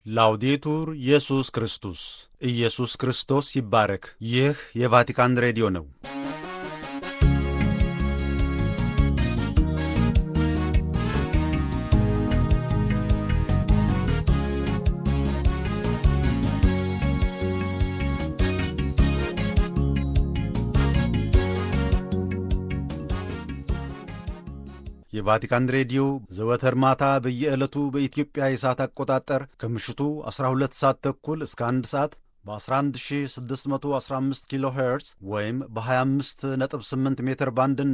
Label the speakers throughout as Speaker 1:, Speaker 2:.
Speaker 1: ላውዴቱር ኢየሱስ ክርስቶስ ኢየሱስ ክርስቶስ ይባረክ። ይህ የቫቲካን ሬዲዮ ነው። የቫቲካን ሬዲዮ ዘወትር ማታ በየዕለቱ በኢትዮጵያ የሰዓት አቆጣጠር ከምሽቱ 12 ሰዓት ተኩል እስከ 1 ሰዓት በ11615 ኪሎ ሄርዝ ወይም በ258 ሜትር ባንድ እና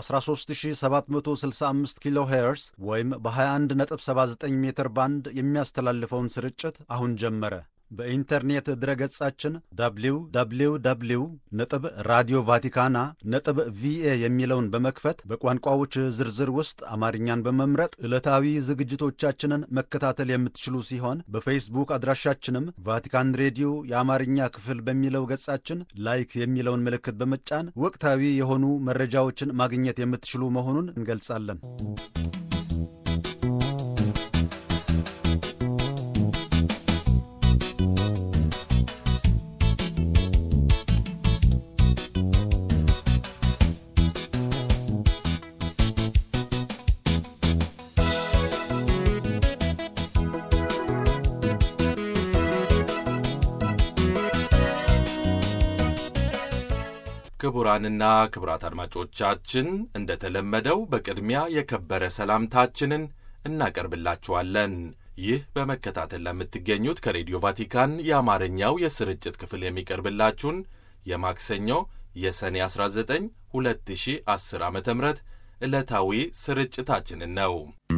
Speaker 1: በ13765 ኪሎ ሄርዝ ወይም በ2179 ሜትር ባንድ የሚያስተላልፈውን ስርጭት አሁን ጀመረ። በኢንተርኔት ድረገጻችን www ነጥብ ራዲዮ ቫቲካና ነጥብ ቪኤ የሚለውን በመክፈት በቋንቋዎች ዝርዝር ውስጥ አማርኛን በመምረጥ ዕለታዊ ዝግጅቶቻችንን መከታተል የምትችሉ ሲሆን በፌስቡክ አድራሻችንም ቫቲካን ሬዲዮ የአማርኛ ክፍል በሚለው ገጻችን ላይክ የሚለውን ምልክት በመጫን ወቅታዊ የሆኑ መረጃዎችን ማግኘት የምትችሉ መሆኑን እንገልጻለን።
Speaker 2: ክቡራንና ክቡራት አድማጮቻችን እንደተለመደው በቅድሚያ የከበረ ሰላምታችንን እናቀርብላችኋለን። ይህ በመከታተል ለምትገኙት ከሬዲዮ ቫቲካን የአማርኛው የስርጭት ክፍል የሚቀርብላችሁን የማክሰኞ የሰኔ 19 2010 ዓ ም ዕለታዊ ስርጭታችንን ነው።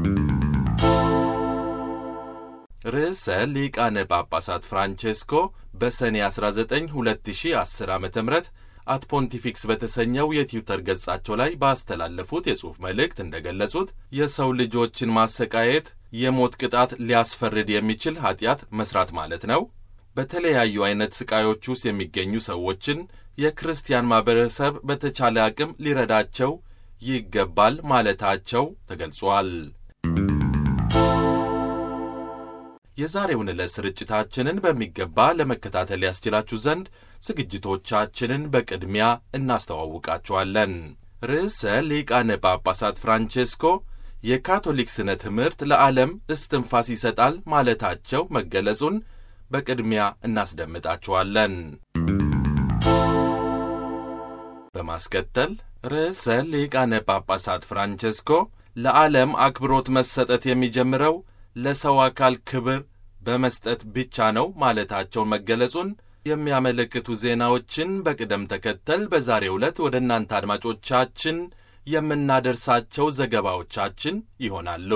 Speaker 2: ርዕሰ ሊቃነ ጳጳሳት ፍራንቼስኮ በሰኔ 19 2010 ዓ ም አት ፖንቲፊክስ በተሰኘው የትዊተር ገጻቸው ላይ ባስተላለፉት የጽሑፍ መልእክት እንደገለጹት የሰው ልጆችን ማሰቃየት የሞት ቅጣት ሊያስፈርድ የሚችል ኀጢአት መሥራት ማለት ነው። በተለያዩ ዐይነት ሥቃዮች ውስጥ የሚገኙ ሰዎችን የክርስቲያን ማኅበረሰብ በተቻለ አቅም ሊረዳቸው ይገባል ማለታቸው ተገልጿል። የዛሬውን ዕለት ስርጭታችንን በሚገባ ለመከታተል ያስችላችሁ ዘንድ ዝግጅቶቻችንን በቅድሚያ እናስተዋውቃችኋለን። ርዕሰ ሊቃነ ጳጳሳት ፍራንቼስኮ የካቶሊክ ስነ ትምህርት ለዓለም እስትንፋስ ይሰጣል ማለታቸው መገለጹን በቅድሚያ እናስደምጣችኋለን። በማስከተል ርዕሰ ሊቃነ ጳጳሳት ፍራንቼስኮ ለዓለም አክብሮት መሰጠት የሚጀምረው ለሰው አካል ክብር በመስጠት ብቻ ነው ማለታቸውን መገለጹን የሚያመለክቱ ዜናዎችን በቅደም ተከተል በዛሬው ዕለት ወደ እናንተ አድማጮቻችን የምናደርሳቸው ዘገባዎቻችን ይሆናሉ።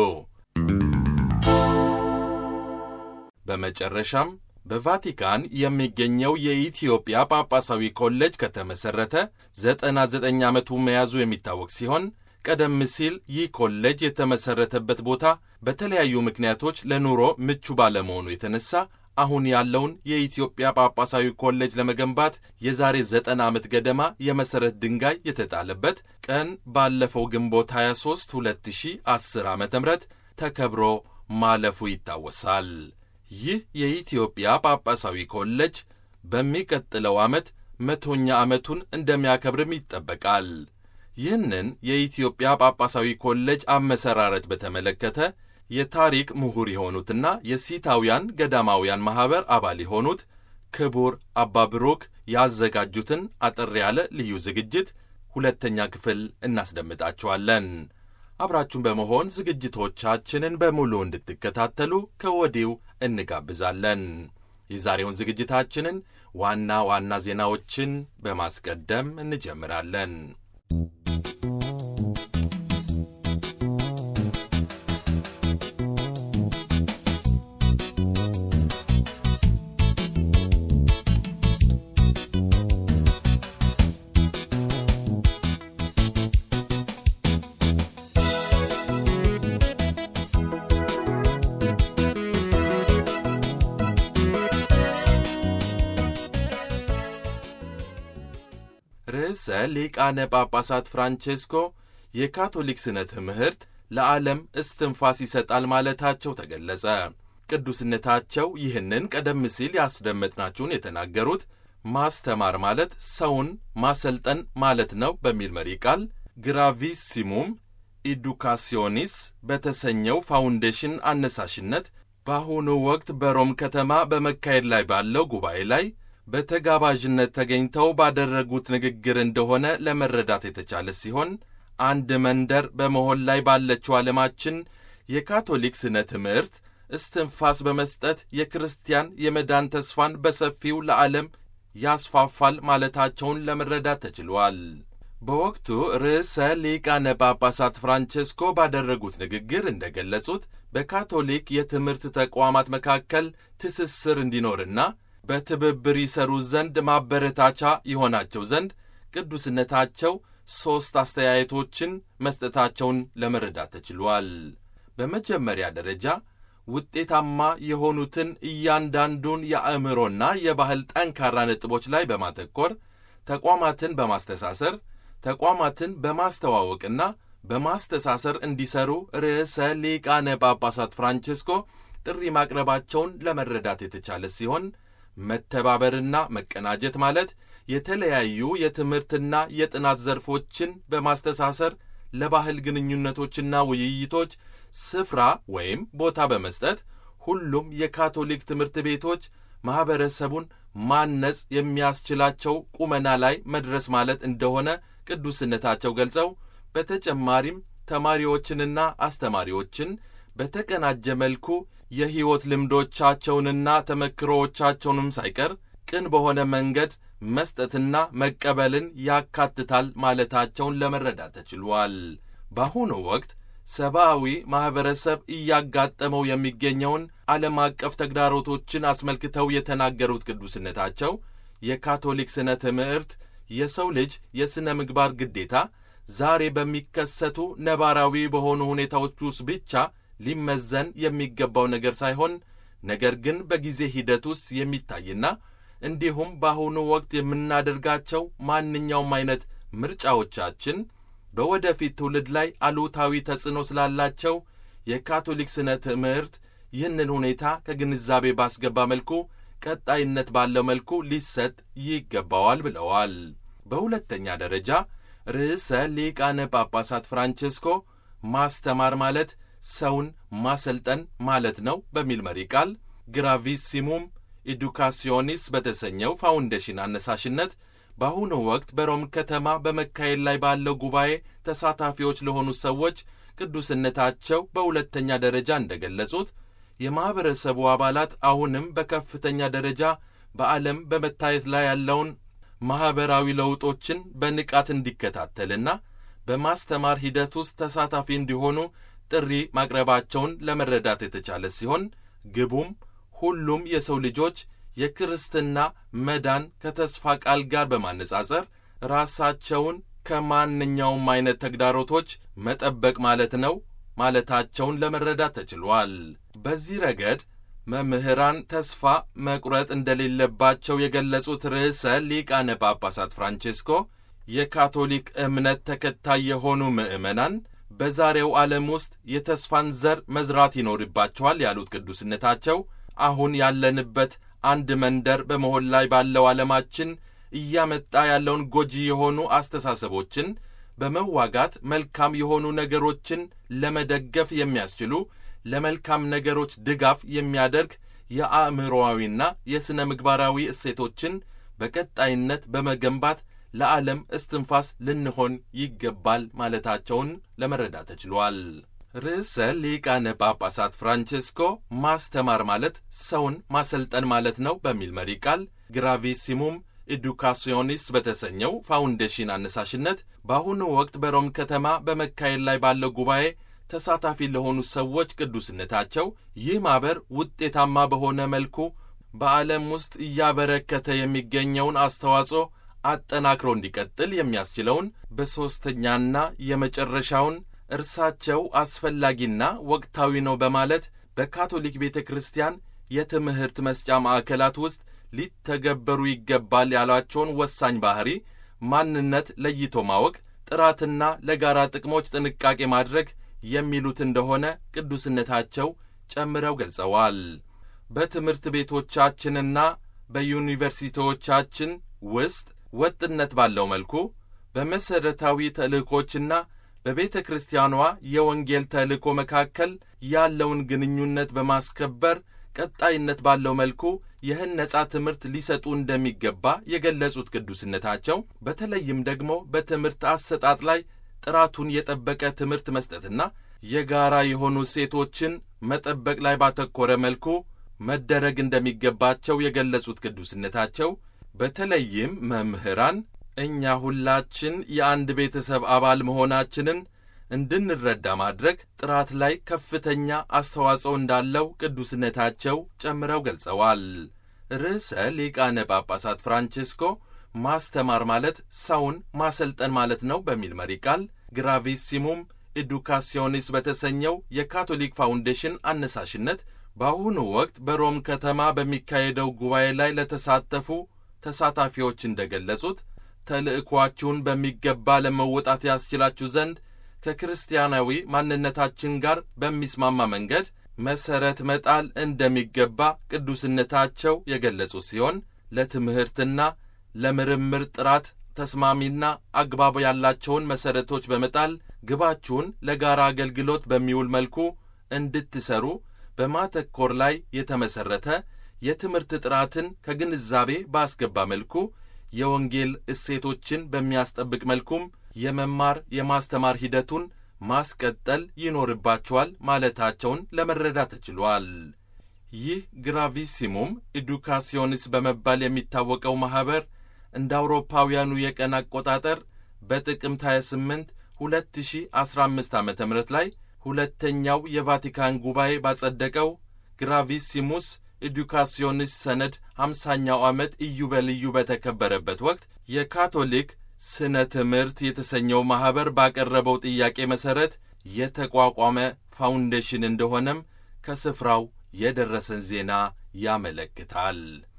Speaker 2: በመጨረሻም በቫቲካን የሚገኘው የኢትዮጵያ ጳጳሳዊ ኮሌጅ ከተመሠረተ ዘጠና ዘጠኝ ዓመቱ መያዙ የሚታወቅ ሲሆን ቀደም ሲል ይህ ኮሌጅ የተመሠረተበት ቦታ በተለያዩ ምክንያቶች ለኑሮ ምቹ ባለመሆኑ የተነሳ አሁን ያለውን የኢትዮጵያ ጳጳሳዊ ኮሌጅ ለመገንባት የዛሬ ዘጠና ዓመት ገደማ የመሠረት ድንጋይ የተጣለበት ቀን ባለፈው ግንቦት 23 2010 ዓ ም ተከብሮ ማለፉ ይታወሳል። ይህ የኢትዮጵያ ጳጳሳዊ ኮሌጅ በሚቀጥለው ዓመት መቶኛ ዓመቱን እንደሚያከብርም ይጠበቃል። ይህንን የኢትዮጵያ ጳጳሳዊ ኮሌጅ አመሰራረት በተመለከተ የታሪክ ምሁር የሆኑትና የሲታውያን ገዳማውያን ማኅበር አባል የሆኑት ክቡር አባ ብሩክ ያዘጋጁትን አጠር ያለ ልዩ ዝግጅት ሁለተኛ ክፍል እናስደምጣችኋለን። አብራችሁን በመሆን ዝግጅቶቻችንን በሙሉ እንድትከታተሉ ከወዲሁ እንጋብዛለን። የዛሬውን ዝግጅታችንን ዋና ዋና ዜናዎችን በማስቀደም እንጀምራለን። ርዕሰ ሊቃነ ጳጳሳት ፍራንቼስኮ የካቶሊክ ስነ ትምህርት ለዓለም እስትንፋስ ይሰጣል ማለታቸው ተገለጸ። ቅዱስነታቸው ይህንን ቀደም ሲል ያስደመጥናችሁን የተናገሩት ማስተማር ማለት ሰውን ማሰልጠን ማለት ነው በሚል መሪ ቃል ግራቪሲሙም ኢዱካሲዮኒስ በተሰኘው ፋውንዴሽን አነሳሽነት በአሁኑ ወቅት በሮም ከተማ በመካሄድ ላይ ባለው ጉባኤ ላይ በተጋባዥነት ተገኝተው ባደረጉት ንግግር እንደሆነ ለመረዳት የተቻለ ሲሆን አንድ መንደር በመሆን ላይ ባለችው ዓለማችን የካቶሊክ ስነ ትምህርት እስትንፋስ በመስጠት የክርስቲያን የመዳን ተስፋን በሰፊው ለዓለም ያስፋፋል ማለታቸውን ለመረዳት ተችሏል። በወቅቱ ርዕሰ ሊቃነ ጳጳሳት ፍራንቼስኮ ባደረጉት ንግግር እንደገለጹት በካቶሊክ የትምህርት ተቋማት መካከል ትስስር እንዲኖርና በትብብር ይሰሩ ዘንድ ማበረታቻ ይሆናቸው ዘንድ ቅዱስነታቸው ሦስት አስተያየቶችን መስጠታቸውን ለመረዳት ተችሏል። በመጀመሪያ ደረጃ ውጤታማ የሆኑትን እያንዳንዱን የአእምሮና የባህል ጠንካራ ነጥቦች ላይ በማተኮር ተቋማትን በማስተሳሰር ተቋማትን በማስተዋወቅና በማስተሳሰር እንዲሰሩ ርዕሰ ሊቃነ ጳጳሳት ፍራንቼስኮ ጥሪ ማቅረባቸውን ለመረዳት የተቻለ ሲሆን መተባበርና መቀናጀት ማለት የተለያዩ የትምህርትና የጥናት ዘርፎችን በማስተሳሰር ለባህል ግንኙነቶችና ውይይቶች ስፍራ ወይም ቦታ በመስጠት ሁሉም የካቶሊክ ትምህርት ቤቶች ማኅበረሰቡን ማነጽ የሚያስችላቸው ቁመና ላይ መድረስ ማለት እንደሆነ ቅዱስነታቸው ገልጸው በተጨማሪም ተማሪዎችንና አስተማሪዎችን በተቀናጀ መልኩ የሕይወት ልምዶቻቸውንና ተመክሮዎቻቸውንም ሳይቀር ቅን በሆነ መንገድ መስጠትና መቀበልን ያካትታል ማለታቸውን ለመረዳት ተችሏል። በአሁኑ ወቅት ሰብአዊ ማኅበረሰብ እያጋጠመው የሚገኘውን ዓለም አቀፍ ተግዳሮቶችን አስመልክተው የተናገሩት ቅዱስነታቸው የካቶሊክ ሥነ ትምህርት የሰው ልጅ የሥነ ምግባር ግዴታ ዛሬ በሚከሰቱ ነባራዊ በሆኑ ሁኔታዎች ውስጥ ብቻ ሊመዘን የሚገባው ነገር ሳይሆን ነገር ግን በጊዜ ሂደት ውስጥ የሚታይና እንዲሁም በአሁኑ ወቅት የምናደርጋቸው ማንኛውም አይነት ምርጫዎቻችን በወደፊት ትውልድ ላይ አሉታዊ ተጽዕኖ ስላላቸው የካቶሊክ ሥነ ትምህርት ይህንን ሁኔታ ከግንዛቤ ባስገባ መልኩ ቀጣይነት ባለው መልኩ ሊሰጥ ይገባዋል ብለዋል። በሁለተኛ ደረጃ ርዕሰ ሊቃነ ጳጳሳት ፍራንቼስኮ ማስተማር ማለት ሰውን ማሰልጠን ማለት ነው በሚል መሪ ቃል ግራቪሲሙም ኢዱካሲዮኒስ በተሰኘው ፋውንዴሽን አነሳሽነት በአሁኑ ወቅት በሮም ከተማ በመካሄድ ላይ ባለው ጉባኤ ተሳታፊዎች ለሆኑ ሰዎች ቅዱስነታቸው በሁለተኛ ደረጃ እንደገለጹት የማኅበረሰቡ አባላት አሁንም በከፍተኛ ደረጃ በዓለም በመታየት ላይ ያለውን ማኅበራዊ ለውጦችን በንቃት እንዲከታተልና በማስተማር ሂደት ውስጥ ተሳታፊ እንዲሆኑ ጥሪ ማቅረባቸውን ለመረዳት የተቻለ ሲሆን ግቡም ሁሉም የሰው ልጆች የክርስትና መዳን ከተስፋ ቃል ጋር በማነጻጸር ራሳቸውን ከማንኛውም አይነት ተግዳሮቶች መጠበቅ ማለት ነው ማለታቸውን ለመረዳት ተችሏል። በዚህ ረገድ መምህራን ተስፋ መቁረጥ እንደሌለባቸው የገለጹት ርዕሰ ሊቃነ ጳጳሳት ፍራንቼስኮ የካቶሊክ እምነት ተከታይ የሆኑ ምዕመናን በዛሬው ዓለም ውስጥ የተስፋን ዘር መዝራት ይኖርባቸዋል ያሉት ቅዱስነታቸው አሁን ያለንበት አንድ መንደር በመሆን ላይ ባለው ዓለማችን እያመጣ ያለውን ጎጂ የሆኑ አስተሳሰቦችን በመዋጋት መልካም የሆኑ ነገሮችን ለመደገፍ የሚያስችሉ ለመልካም ነገሮች ድጋፍ የሚያደርግ የአእምሮአዊና የሥነ ምግባራዊ እሴቶችን በቀጣይነት በመገንባት ለዓለም እስትንፋስ ልንሆን ይገባል ማለታቸውን ለመረዳት ተችሏል። ርዕሰ ሊቃነ ጳጳሳት ፍራንቼስኮ ማስተማር ማለት ሰውን ማሰልጠን ማለት ነው በሚል መሪ ቃል ግራቪሲሙም ኤዱካሲዮኒስ በተሰኘው ፋውንዴሽን አነሳሽነት በአሁኑ ወቅት በሮም ከተማ በመካሄድ ላይ ባለው ጉባኤ ተሳታፊ ለሆኑ ሰዎች ቅዱስነታቸው ይህ ማኅበር ውጤታማ በሆነ መልኩ በዓለም ውስጥ እያበረከተ የሚገኘውን አስተዋጽኦ አጠናክሮ እንዲቀጥል የሚያስችለውን በሦስተኛና የመጨረሻውን እርሳቸው አስፈላጊና ወቅታዊ ነው በማለት በካቶሊክ ቤተ ክርስቲያን የትምህርት መስጫ ማዕከላት ውስጥ ሊተገበሩ ይገባል ያሏቸውን ወሳኝ ባሕሪ ማንነት ለይቶ ማወቅ፣ ጥራትና ለጋራ ጥቅሞች ጥንቃቄ ማድረግ የሚሉት እንደሆነ ቅዱስነታቸው ጨምረው ገልጸዋል። በትምህርት ቤቶቻችንና በዩኒቨርሲቲዎቻችን ውስጥ ወጥነት ባለው መልኩ በመሠረታዊ ተልእኮችና በቤተ ክርስቲያኗ የወንጌል ተልእኮ መካከል ያለውን ግንኙነት በማስከበር ቀጣይነት ባለው መልኩ ይህን ነጻ ትምህርት ሊሰጡ እንደሚገባ የገለጹት ቅዱስነታቸው በተለይም ደግሞ በትምህርት አሰጣጥ ላይ ጥራቱን የጠበቀ ትምህርት መስጠትና የጋራ የሆኑ እሴቶችን መጠበቅ ላይ ባተኮረ መልኩ መደረግ እንደሚገባቸው የገለጹት ቅዱስነታቸው በተለይም መምህራን እኛ ሁላችን የአንድ ቤተሰብ አባል መሆናችንን እንድንረዳ ማድረግ ጥራት ላይ ከፍተኛ አስተዋጽኦ እንዳለው ቅዱስነታቸው ጨምረው ገልጸዋል። ርዕሰ ሊቃነ ጳጳሳት ፍራንቼስኮ ማስተማር ማለት ሰውን ማሰልጠን ማለት ነው በሚል መሪ ቃል ግራቪሲሙም ኤዱካሲዮኒስ በተሰኘው የካቶሊክ ፋውንዴሽን አነሳሽነት በአሁኑ ወቅት በሮም ከተማ በሚካሄደው ጉባኤ ላይ ለተሳተፉ ተሳታፊዎች እንደገለጹት ተልእኳችሁን በሚገባ ለመወጣት ያስችላችሁ ዘንድ ከክርስቲያናዊ ማንነታችን ጋር በሚስማማ መንገድ መሠረት መጣል እንደሚገባ ቅዱስነታቸው የገለጹ ሲሆን ለትምህርትና ለምርምር ጥራት ተስማሚና አግባብ ያላቸውን መሠረቶች በመጣል ግባችሁን ለጋራ አገልግሎት በሚውል መልኩ እንድትሰሩ በማተኮር ላይ የተመሠረተ የትምህርት ጥራትን ከግንዛቤ ባስገባ መልኩ የወንጌል እሴቶችን በሚያስጠብቅ መልኩም የመማር የማስተማር ሂደቱን ማስቀጠል ይኖርባቸዋል ማለታቸውን ለመረዳት ተችሏል። ይህ ግራቪሲሙም ኤዱካሲዮንስ በመባል የሚታወቀው ማኅበር እንደ አውሮፓውያኑ የቀን አቆጣጠር በጥቅምት 28 2015 ዓ ም ላይ ሁለተኛው የቫቲካን ጉባኤ ባጸደቀው ግራቪሲሙስ ኤዱካሲዮንስ ሰነድ ሃምሳኛው ዓመት ኢዮቤልዩ በተከበረበት ወቅት የካቶሊክ ስነ ትምህርት የተሰኘው ማኅበር ባቀረበው ጥያቄ መሠረት የተቋቋመ ፋውንዴሽን እንደሆነም ከስፍራው የደረሰን ዜና ያመለክታል።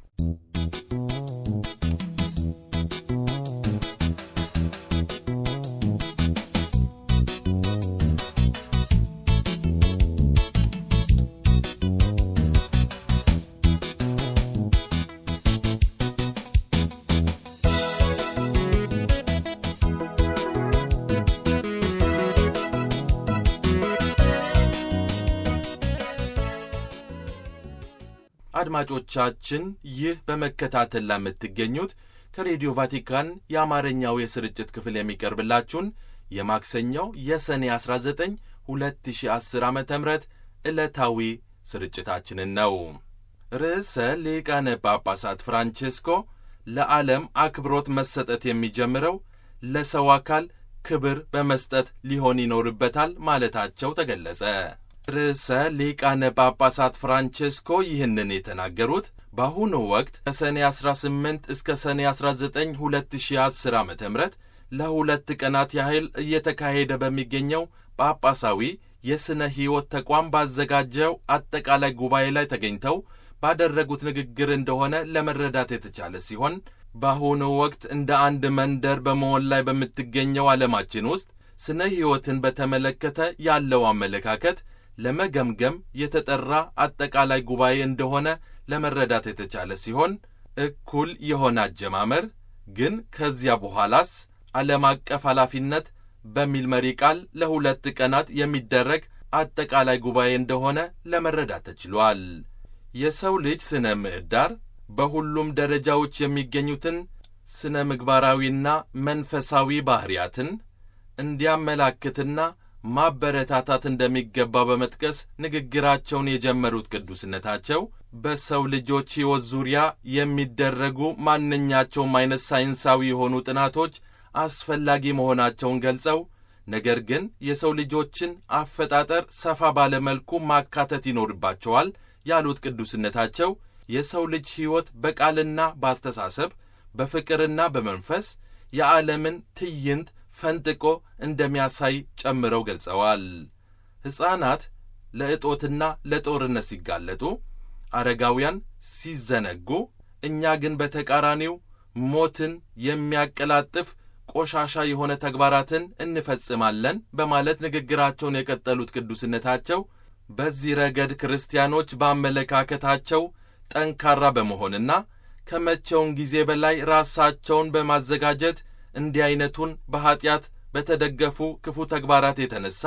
Speaker 2: አድማጮቻችን ይህ በመከታተል ላይ የምትገኙት ከሬዲዮ ቫቲካን የአማርኛው የስርጭት ክፍል የሚቀርብላችሁን የማክሰኛው የሰኔ 19 2010 ዓ ም ዕለታዊ ስርጭታችንን ነው። ርዕሰ ሊቃነ ጳጳሳት ፍራንቼስኮ ለዓለም አክብሮት መሰጠት የሚጀምረው ለሰው አካል ክብር በመስጠት ሊሆን ይኖርበታል ማለታቸው ተገለጸ። ርዕሰ ሊቃነ ጳጳሳት ፍራንቼስኮ ይህንን የተናገሩት በአሁኑ ወቅት ከሰኔ 18 እስከ ሰኔ 19 2010 ዓ ም ለሁለት ቀናት ያህል እየተካሄደ በሚገኘው ጳጳሳዊ የሥነ ሕይወት ተቋም ባዘጋጀው አጠቃላይ ጉባኤ ላይ ተገኝተው ባደረጉት ንግግር እንደሆነ ለመረዳት የተቻለ ሲሆን በአሁኑ ወቅት እንደ አንድ መንደር በመሆን ላይ በምትገኘው ዓለማችን ውስጥ ስነ ሕይወትን በተመለከተ ያለው አመለካከት ለመገምገም የተጠራ አጠቃላይ ጉባኤ እንደሆነ ለመረዳት የተቻለ ሲሆን እኩል የሆነ አጀማመር ግን ከዚያ በኋላስ ዓለም አቀፍ ኃላፊነት በሚል መሪ ቃል ለሁለት ቀናት የሚደረግ አጠቃላይ ጉባኤ እንደሆነ ለመረዳት ተችሏል። የሰው ልጅ ስነ ምህዳር በሁሉም ደረጃዎች የሚገኙትን ስነ ምግባራዊና መንፈሳዊ ባሕርያትን እንዲያመላክትና ማበረታታት እንደሚገባ በመጥቀስ ንግግራቸውን የጀመሩት ቅዱስነታቸው በሰው ልጆች ሕይወት ዙሪያ የሚደረጉ ማንኛቸውም አይነት ሳይንሳዊ የሆኑ ጥናቶች አስፈላጊ መሆናቸውን ገልጸው ነገር ግን የሰው ልጆችን አፈጣጠር ሰፋ ባለ መልኩ ማካተት ይኖርባቸዋል ያሉት ቅዱስነታቸው የሰው ልጅ ሕይወት በቃልና በአስተሳሰብ በፍቅርና በመንፈስ የዓለምን ትዕይንት ፈንጥቆ እንደሚያሳይ ጨምረው ገልጸዋል። ሕፃናት ለእጦትና ለጦርነት ሲጋለጡ፣ አረጋውያን ሲዘነጉ፣ እኛ ግን በተቃራኒው ሞትን የሚያቀላጥፍ ቆሻሻ የሆነ ተግባራትን እንፈጽማለን በማለት ንግግራቸውን የቀጠሉት ቅዱስነታቸው በዚህ ረገድ ክርስቲያኖች በአመለካከታቸው ጠንካራ በመሆንና ከመቼውን ጊዜ በላይ ራሳቸውን በማዘጋጀት እንዲህ ዐይነቱን በኀጢአት በተደገፉ ክፉ ተግባራት የተነሣ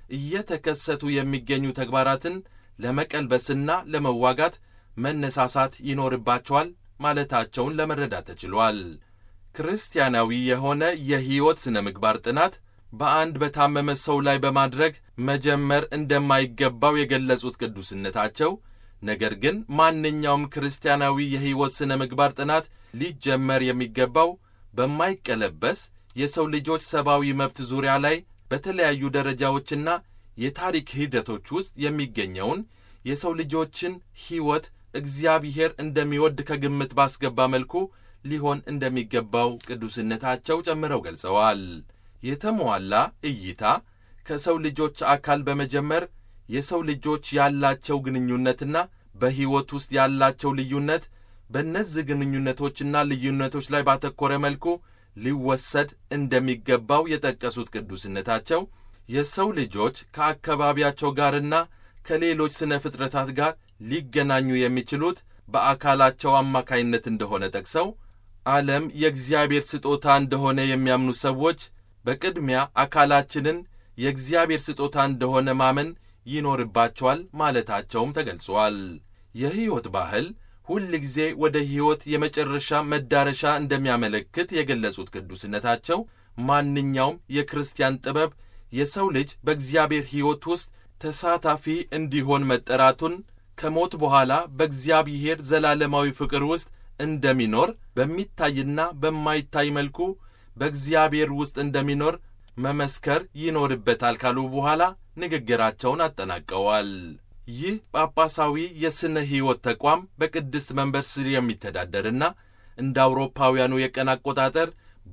Speaker 2: እየተከሰቱ የሚገኙ ተግባራትን ለመቀልበስና ለመዋጋት መነሳሳት ይኖርባቸዋል ማለታቸውን ለመረዳት ተችሏል። ክርስቲያናዊ የሆነ የሕይወት ሥነ ምግባር ጥናት በአንድ በታመመ ሰው ላይ በማድረግ መጀመር እንደማይገባው የገለጹት ቅዱስነታቸው ነገር ግን ማንኛውም ክርስቲያናዊ የሕይወት ሥነ ምግባር ጥናት ሊጀመር የሚገባው በማይቀለበስ የሰው ልጆች ሰብአዊ መብት ዙሪያ ላይ በተለያዩ ደረጃዎችና የታሪክ ሂደቶች ውስጥ የሚገኘውን የሰው ልጆችን ሕይወት እግዚአብሔር እንደሚወድ ከግምት ባስገባ መልኩ ሊሆን እንደሚገባው ቅዱስነታቸው ጨምረው ገልጸዋል። የተሟላ እይታ ከሰው ልጆች አካል በመጀመር የሰው ልጆች ያላቸው ግንኙነትና በሕይወት ውስጥ ያላቸው ልዩነት በእነዚህ ግንኙነቶችና ልዩነቶች ላይ ባተኮረ መልኩ ሊወሰድ እንደሚገባው የጠቀሱት ቅዱስነታቸው የሰው ልጆች ከአካባቢያቸው ጋርና ከሌሎች ስነ ፍጥረታት ጋር ሊገናኙ የሚችሉት በአካላቸው አማካይነት እንደሆነ ጠቅሰው ዓለም የእግዚአብሔር ስጦታ እንደሆነ የሚያምኑ ሰዎች በቅድሚያ አካላችንን የእግዚአብሔር ስጦታ እንደሆነ ማመን ይኖርባቸዋል ማለታቸውም ተገልጿል። የሕይወት ባህል ሁል ጊዜ ወደ ሕይወት የመጨረሻ መዳረሻ እንደሚያመለክት የገለጹት ቅዱስነታቸው ማንኛውም የክርስቲያን ጥበብ የሰው ልጅ በእግዚአብሔር ሕይወት ውስጥ ተሳታፊ እንዲሆን መጠራቱን ከሞት በኋላ በእግዚአብሔር ዘላለማዊ ፍቅር ውስጥ እንደሚኖር በሚታይና በማይታይ መልኩ በእግዚአብሔር ውስጥ እንደሚኖር መመስከር ይኖርበታል ካሉ በኋላ ንግግራቸውን አጠናቀዋል። ይህ ጳጳሳዊ የሥነ ሕይወት ተቋም በቅድስት መንበር ስር የሚተዳደርና እንደ አውሮፓውያኑ የቀን አቆጣጠር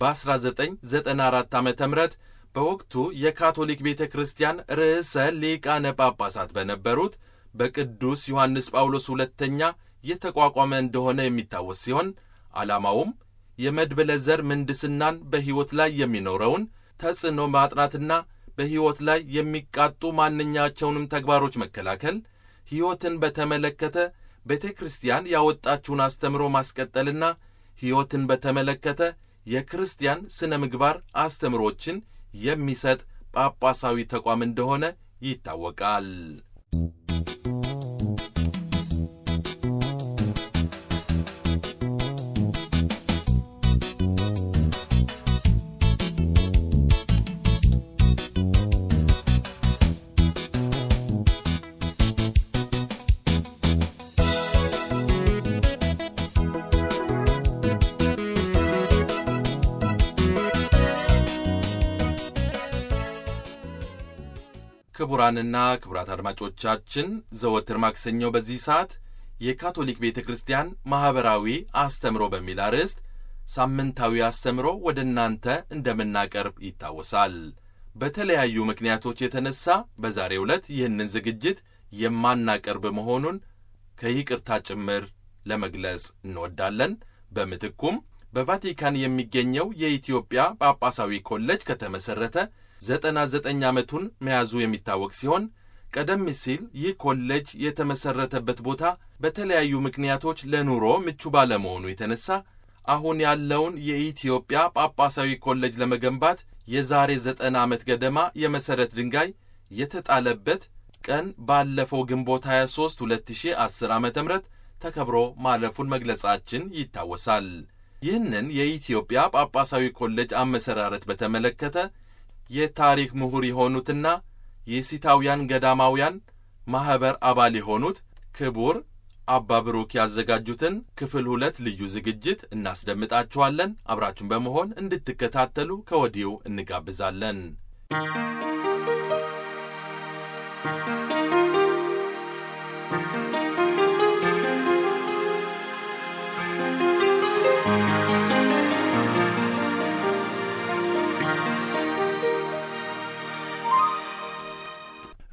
Speaker 2: በ1994 ዓ ም በወቅቱ የካቶሊክ ቤተ ክርስቲያን ርዕሰ ሊቃነ ጳጳሳት በነበሩት በቅዱስ ዮሐንስ ጳውሎስ ሁለተኛ የተቋቋመ እንደሆነ የሚታወስ ሲሆን ዓላማውም የመድብለ ዘር ምንድስናን በሕይወት ላይ የሚኖረውን ተጽዕኖ ማጥናትና በሕይወት ላይ የሚቃጡ ማንኛቸውንም ተግባሮች መከላከል፣ ሕይወትን በተመለከተ ቤተ ክርስቲያን ያወጣችውን አስተምሮ ማስቀጠልና ሕይወትን በተመለከተ የክርስቲያን ሥነ ምግባር አስተምሮችን የሚሰጥ ጳጳሳዊ ተቋም እንደሆነ ይታወቃል። ክቡራንና ክቡራት አድማጮቻችን ዘወትር ማክሰኞ በዚህ ሰዓት የካቶሊክ ቤተ ክርስቲያን ማኅበራዊ አስተምሮ በሚል አርዕስት ሳምንታዊ አስተምሮ ወደ እናንተ እንደምናቀርብ ይታወሳል። በተለያዩ ምክንያቶች የተነሳ በዛሬው ዕለት ይህንን ዝግጅት የማናቀርብ መሆኑን ከይቅርታ ጭምር ለመግለጽ እንወዳለን። በምትኩም በቫቲካን የሚገኘው የኢትዮጵያ ጳጳሳዊ ኮሌጅ ከተመሠረተ ዘጠና ዘጠኝ ዓመቱን መያዙ የሚታወቅ ሲሆን ቀደም ሲል ይህ ኮሌጅ የተመሠረተበት ቦታ በተለያዩ ምክንያቶች ለኑሮ ምቹ ባለመሆኑ የተነሳ አሁን ያለውን የኢትዮጵያ ጳጳሳዊ ኮሌጅ ለመገንባት የዛሬ ዘጠና ዓመት ገደማ የመሠረት ድንጋይ የተጣለበት ቀን ባለፈው ግንቦት 23 2010 ዓ ም ተከብሮ ማለፉን መግለጻችን ይታወሳል። ይህንን የኢትዮጵያ ጳጳሳዊ ኮሌጅ አመሰራረት በተመለከተ የታሪክ ምሁር የሆኑትና የሲታውያን ገዳማውያን ማኅበር አባል የሆኑት ክቡር አባ ብሩክ ያዘጋጁትን ክፍል ሁለት ልዩ ዝግጅት እናስደምጣችኋለን። አብራችሁን በመሆን እንድትከታተሉ ከወዲሁ እንጋብዛለን።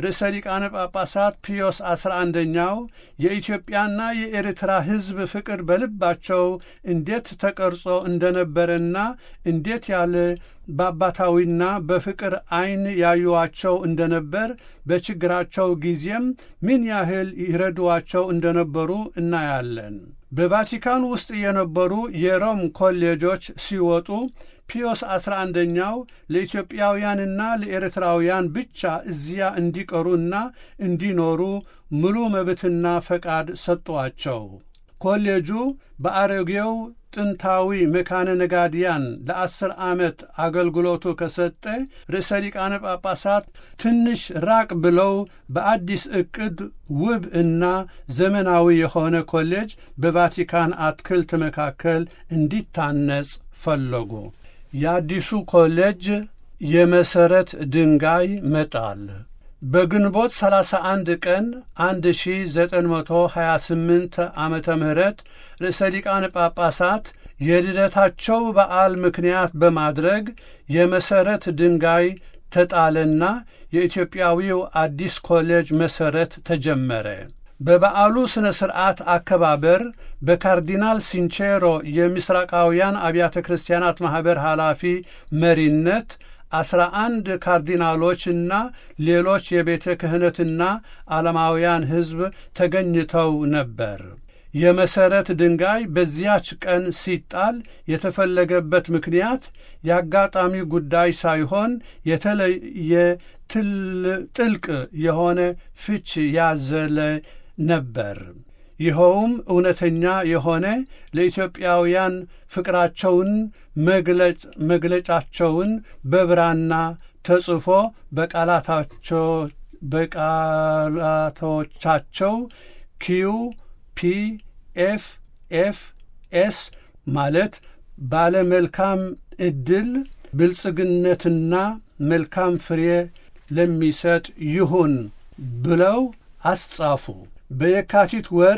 Speaker 3: ርዕሰ ሊቃነ ጳጳሳት ፒዮስ አስራ አንደኛው የኢትዮጵያና የኤርትራ ሕዝብ ፍቅር በልባቸው እንዴት ተቀርጾ እንደነበረና እንዴት ያለ በአባታዊና በፍቅር ዐይን ያዩዋቸው እንደነበር በችግራቸው ጊዜም ምን ያህል ይረዷቸው እንደነበሩ እናያለን። በቫቲካን ውስጥ የነበሩ የሮም ኮሌጆች ሲወጡ ፒዮስ አስራ አንደኛው ለኢትዮጵያውያንና ለኤርትራውያን ብቻ እዚያ እንዲቀሩና እንዲኖሩ ሙሉ መብትና ፈቃድ ሰጧቸው። ኮሌጁ በአሮጌው ጥንታዊ መካነ ነጋድያን ለአስር ዓመት አገልግሎቱ ከሰጠ ርዕሰ ሊቃነ ጳጳሳት ትንሽ ራቅ ብለው በአዲስ ዕቅድ ውብ እና ዘመናዊ የሆነ ኮሌጅ በቫቲካን አትክልት መካከል እንዲታነጽ ፈለጉ። የአዲሱ ኮሌጅ የመሠረት ድንጋይ መጣል በግንቦት 31 ቀን 1928 ዓመተ ምህረት ርዕሰ ሊቃነ ጳጳሳት የልደታቸው በዓል ምክንያት በማድረግ የመሠረት ድንጋይ ተጣለና የኢትዮጵያዊው አዲስ ኮሌጅ መሠረት ተጀመረ። በበዓሉ ሥነ ሥርዓት አከባበር በካርዲናል ሲንቼሮ የምስራቃውያን አብያተ ክርስቲያናት ማኅበር ኃላፊ መሪነት አስራ አንድ ካርዲናሎችና ሌሎች የቤተ ክህነትና ዓለማውያን ሕዝብ ተገኝተው ነበር። የመሠረት ድንጋይ በዚያች ቀን ሲጣል የተፈለገበት ምክንያት የአጋጣሚ ጉዳይ ሳይሆን የተለየ ጥልቅ የሆነ ፍች ያዘለ ነበር። ይኸውም እውነተኛ የሆነ ለኢትዮጵያውያን ፍቅራቸውን መግለጫቸውን በብራና ተጽፎ በቃላቶቻቸው ኪዩ ፒ ኤፍ ኤፍ ኤስ ማለት ባለ መልካም ዕድል ብልጽግነትና መልካም ፍሬ ለሚሰጥ ይሁን ብለው አስጻፉ። በየካቲት ወር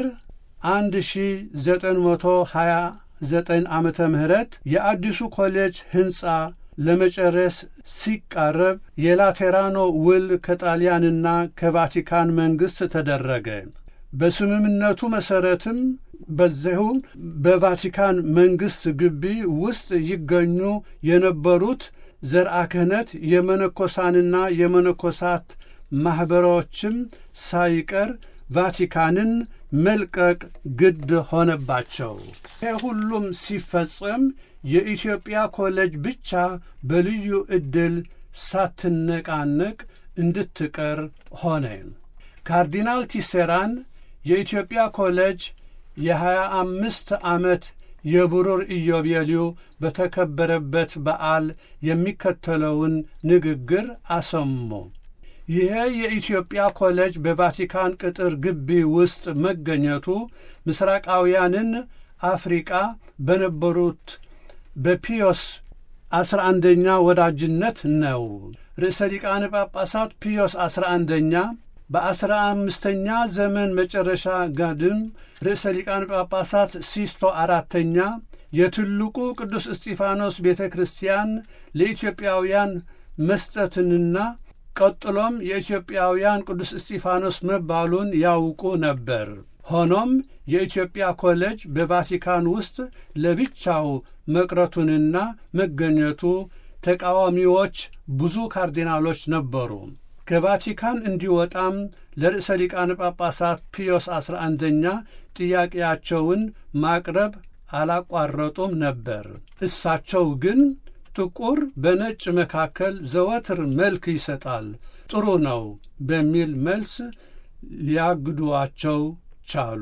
Speaker 3: 1929 ዓመተ ምህረት የአዲሱ ኮሌጅ ሕንፃ ለመጨረስ ሲቃረብ የላቴራኖ ውል ከጣሊያንና ከቫቲካን መንግሥት ተደረገ። በስምምነቱ መሠረትም በዚሁ በቫቲካን መንግሥት ግቢ ውስጥ ይገኙ የነበሩት ዘርአ ክህነት የመነኮሳንና የመነኮሳት ማኅበሮችም ሳይቀር ቫቲካንን መልቀቅ ግድ ሆነባቸው። ይህ ሁሉም ሲፈጸም የኢትዮጵያ ኮሌጅ ብቻ በልዩ ዕድል ሳትነቃነቅ እንድትቀር ሆነ። ካርዲናል ቲሴራን የኢትዮጵያ ኮሌጅ የሀያ አምስት ዓመት የብሩር ኢዮቤልዩ በተከበረበት በዓል የሚከተለውን ንግግር አሰሙ። ይሄ የኢትዮጵያ ኮሌጅ በቫቲካን ቅጥር ግቢ ውስጥ መገኘቱ ምስራቃውያንን አፍሪቃ በነበሩት በፒዮስ አስራ አንደኛ ወዳጅነት ነው። ርዕሰ ሊቃነ ጳጳሳት ፒዮስ አስራ አንደኛ በአስራ አምስተኛ ዘመን መጨረሻ ጋድም ርዕሰ ሊቃነ ጳጳሳት ሲስቶ አራተኛ የትልቁ ቅዱስ እስጢፋኖስ ቤተ ክርስቲያን ለኢትዮጵያውያን መስጠትንና ቀጥሎም የኢትዮጵያውያን ቅዱስ እስጢፋኖስ መባሉን ያውቁ ነበር። ሆኖም የኢትዮጵያ ኮሌጅ በቫቲካን ውስጥ ለብቻው መቅረቱንና መገኘቱ ተቃዋሚዎች ብዙ ካርዲናሎች ነበሩ። ከቫቲካን እንዲወጣም ለርዕሰ ሊቃነ ጳጳሳት ፒዮስ አስራ አንደኛ ጥያቄያቸውን ማቅረብ አላቋረጡም ነበር። እሳቸው ግን ጥቁር በነጭ መካከል ዘወትር መልክ ይሰጣል፣ ጥሩ ነው በሚል መልስ ሊያግዷቸው ቻሉ።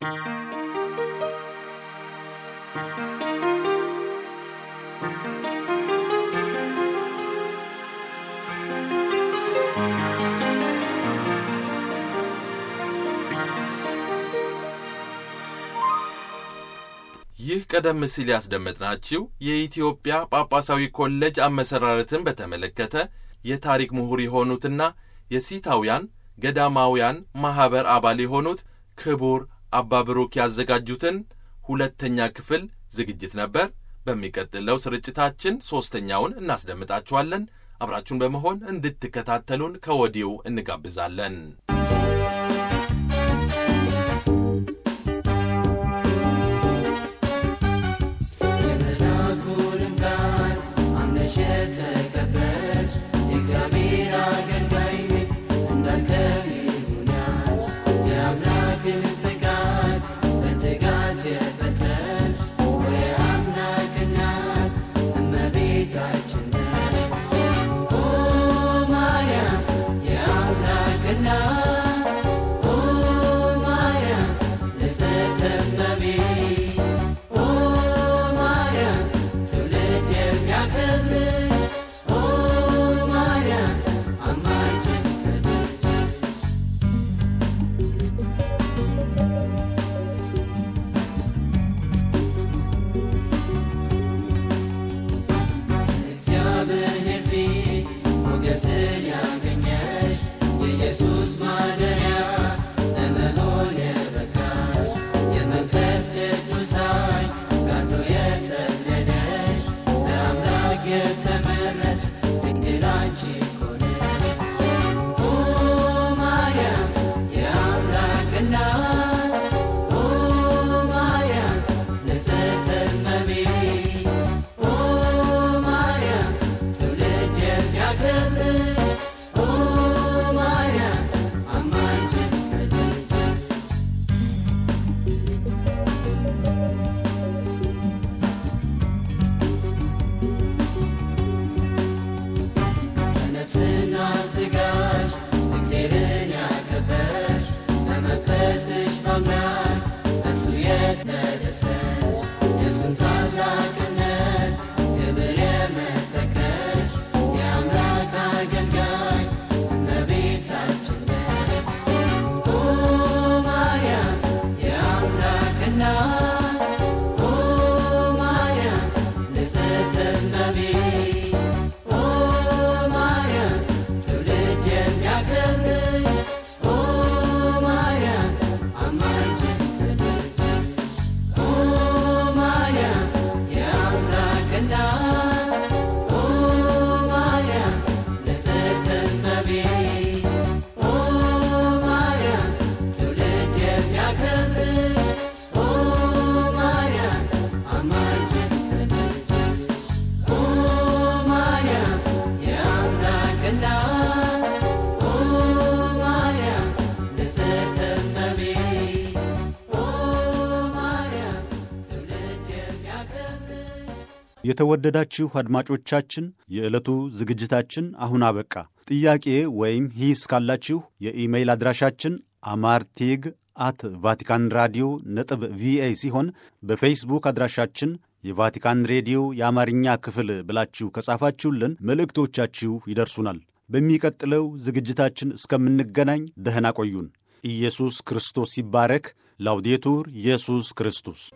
Speaker 2: ይህ ቀደም ሲል ያስደመጥናችሁ የኢትዮጵያ ጳጳሳዊ ኮሌጅ አመሰራረትን በተመለከተ የታሪክ ምሁር የሆኑትና የሲታውያን ገዳማውያን ማኅበር አባል የሆኑት ክቡር አባ ብሩክ ያዘጋጁትን ሁለተኛ ክፍል ዝግጅት ነበር። በሚቀጥለው ስርጭታችን ሦስተኛውን እናስደምጣችኋለን። አብራችሁን በመሆን እንድትከታተሉን ከወዲሁ እንጋብዛለን።
Speaker 4: የመልአኩንም ቃል አምነሽ የተቀበልሽ የእግዚአብሔር አገልጋይ ነኝ እንዳልከው ይሁን ያልሽ የአምላክን ፍቃድ በትጋት የፈጸምሽ የአምላክ እናት እመቤታችን ነሽ። ኦ ማርያም የአምላክ እናት ኦ ማርያም ንጽሕተ እመቤት ኦ ማርያም ትውልድ የሚያከብርሽ ኦ ማርያም አማላጅን ከልጅሽ እግዚአብሔር ፊት ሞገስን ያገኘሽ የኢየሱስ ማደሪያ ለመሆን የበቃሽ የመንፈስ ቅዱስ ኃይል ጋርዶ የጸለለሽ ለአምላክ የተመረጥሽ ድንግል አንቺ እኮ ነሽ። ኦ ማርያም የአምላክ እናት ኦ ማርያም ንጽሕተ እመቤት ኦ ማርያም ትውልድ የሚያከብርሽ ኦ ማርያም አማላጅን ከልጅሽ በነፍስና ሥጋሽ እግዚአብሔርን ያከበርሽ በመንፈስሽ በአምላክ እርሱ የተደሰች የእሱን ታላቅነት ክብር የመሰከርሽ የአምላክ አገልጋይ እመቤታችን ነሽ። ኦ ማርያም የአምላክ እናት ኦ ማርያም ንጽሕተ እመቤት ኦ ማርያም ትውልድ የሚያከብርሽ ኦ ማርያም አማላጅን ከልጅሽ ኦ ማርያም የአምላክ እናት ኦ ማርያም ንጽሕተ እመቤት ኦ ማርያም ትውልድ የሚያከብርሽ ኦ ማርያም አማላጅን ከልጅሽ ኦ ማርያም የአምላክ እናት ኦ ማርያም ንጽሕተ እመቤት ኦ ማርያም ትውልድ የሚያከብርሽ
Speaker 1: የተወደዳችሁ አድማጮቻችን የዕለቱ ዝግጅታችን አሁን አበቃ። ጥያቄ ወይም ሂስ ካላችሁ የኢሜይል አድራሻችን አማርቲግ አት ቫቲካን ራዲዮ ነጥብ ቪኦኤ ሲሆን በፌስቡክ አድራሻችን የቫቲካን ሬዲዮ የአማርኛ ክፍል ብላችሁ ከጻፋችሁልን መልእክቶቻችሁ ይደርሱናል። በሚቀጥለው ዝግጅታችን እስከምንገናኝ ደህና ቆዩን። ኢየሱስ ክርስቶስ ይባረክ። ላውዴቱር ኢየሱስ ክርስቶስ